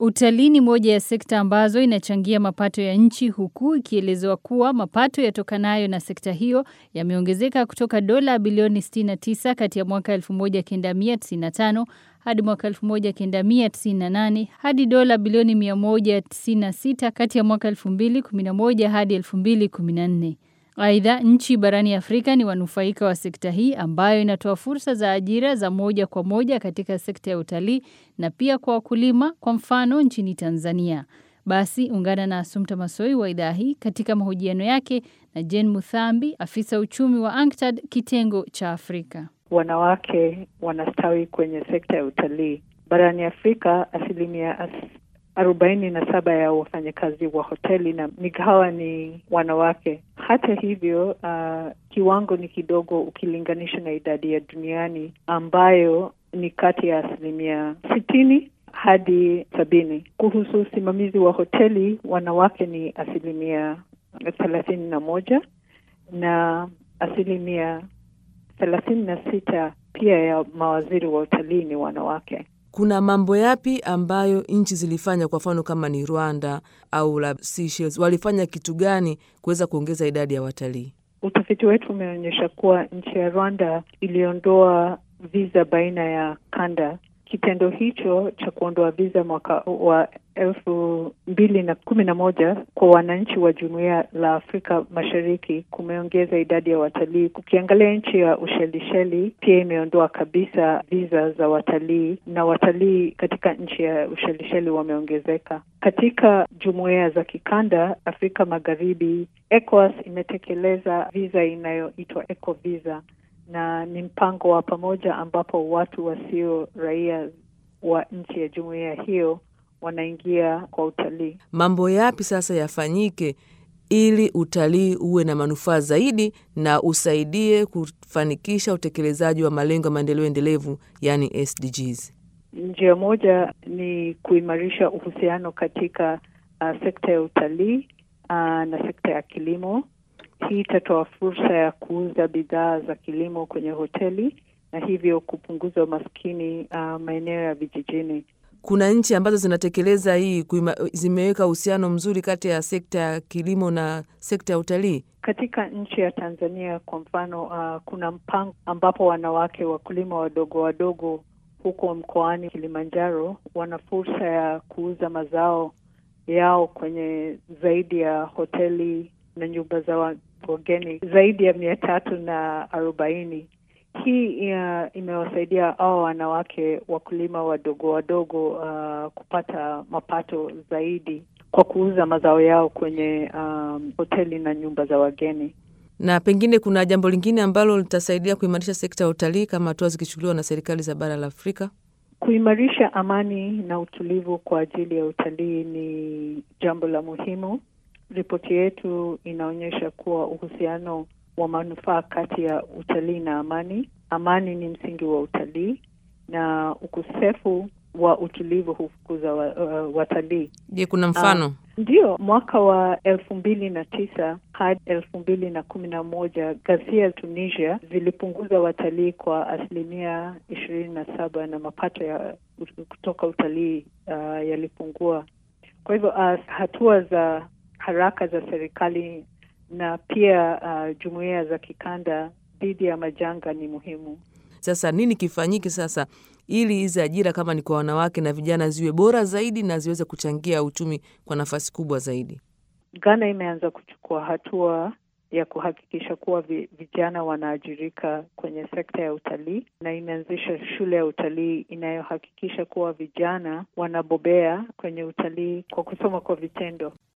Utalii ni moja ya sekta ambazo inachangia mapato ya nchi huku ikielezewa kuwa mapato yatokanayo na sekta hiyo yameongezeka kutoka dola bilioni 69 kati ya mwaka 1995 hadi mwaka 1998 hadi dola bilioni 196 kati ya mwaka 2011 hadi 2014. Aidha, nchi barani Afrika ni wanufaika wa sekta hii ambayo inatoa fursa za ajira za moja kwa moja katika sekta ya utalii na pia kwa wakulima kwa mfano nchini Tanzania. Basi ungana na Asumta Masoi wa idhaa hii katika mahojiano yake na Jen Muthambi, afisa uchumi wa ANKTAD kitengo cha Afrika. Wanawake wanastawi kwenye sekta ya utalii barani Afrika. Asilimia as arobaini na saba ya wafanyakazi wa hoteli na migahawa ni wanawake. Hata hivyo, uh, kiwango ni kidogo ukilinganisha na idadi ya duniani ambayo ni kati ya asilimia sitini hadi sabini. Kuhusu usimamizi wa hoteli, wanawake ni asilimia thelathini na moja na asilimia thelathini na sita pia ya mawaziri wa utalii ni wanawake. Kuna mambo yapi ambayo nchi zilifanya? Kwa mfano kama ni Rwanda au la Seychelles, walifanya kitu gani kuweza kuongeza idadi ya watalii? Utafiti wetu umeonyesha kuwa nchi ya Rwanda iliondoa visa baina ya kanda. Kitendo hicho cha kuondoa visa mwaka wa elfu mbili na kumi na moja kwa wananchi wa jumuiya la Afrika Mashariki kumeongeza idadi ya watalii. Kukiangalia nchi ya Ushelisheli pia imeondoa kabisa visa za watalii, na watalii katika nchi ya Ushelisheli wameongezeka. Katika jumuiya za kikanda Afrika Magharibi, ECOWAS imetekeleza visa inayoitwa Eco Visa na ni mpango wa pamoja ambapo watu wasio raia wa nchi ya jumuiya hiyo wanaingia kwa utalii. Mambo yapi sasa yafanyike ili utalii uwe na manufaa zaidi na usaidie kufanikisha utekelezaji wa malengo ya maendeleo endelevu, yani SDGs? Njia moja ni kuimarisha uhusiano katika uh, sekta ya utalii uh, na sekta ya kilimo. Hii itatoa fursa ya kuuza bidhaa za kilimo kwenye hoteli na hivyo kupunguza umaskini uh, maeneo ya vijijini. Kuna nchi ambazo zinatekeleza hii kuima, zimeweka uhusiano mzuri kati ya sekta ya kilimo na sekta ya utalii. Katika nchi ya Tanzania kwa mfano, uh, kuna mpango ambapo wanawake wakulima wadogo wadogo huko mkoani Kilimanjaro wana fursa ya kuuza mazao yao kwenye zaidi ya hoteli na nyumba za wageni zaidi ya mia tatu na arobaini. Hii uh, imewasaidia hao wanawake wakulima wadogo wadogo uh, kupata mapato zaidi kwa kuuza mazao yao kwenye um, hoteli na nyumba za wageni. Na pengine kuna jambo lingine ambalo litasaidia kuimarisha sekta ya utalii kama hatua zikichukuliwa na serikali za bara la Afrika. Kuimarisha amani na utulivu kwa ajili ya utalii ni jambo la muhimu. Ripoti yetu inaonyesha kuwa uhusiano wa manufaa kati ya utalii na amani. Amani ni msingi wa utalii na ukosefu wa utulivu hufukuza wa, uh, watalii. Je, kuna mfano? Uh, ndio, mwaka wa elfu mbili na tisa hadi elfu mbili na kumi na moja ghasia Tunisia zilipunguza watalii kwa asilimia ishirini na saba na mapato ya kutoka utalii uh, yalipungua. Kwa hivyo uh, hatua za haraka za serikali na pia uh, jumuiya za kikanda dhidi ya majanga ni muhimu. Sasa nini kifanyike sasa ili hizi ajira kama ni kwa wanawake na vijana ziwe bora zaidi na ziweze kuchangia uchumi kwa nafasi kubwa zaidi? Ghana imeanza kuchukua hatua ya kuhakikisha kuwa vijana wanaajirika kwenye sekta ya utalii na imeanzisha shule ya utalii inayohakikisha kuwa vijana wanabobea kwenye utalii kwa kusoma kwa vitendo.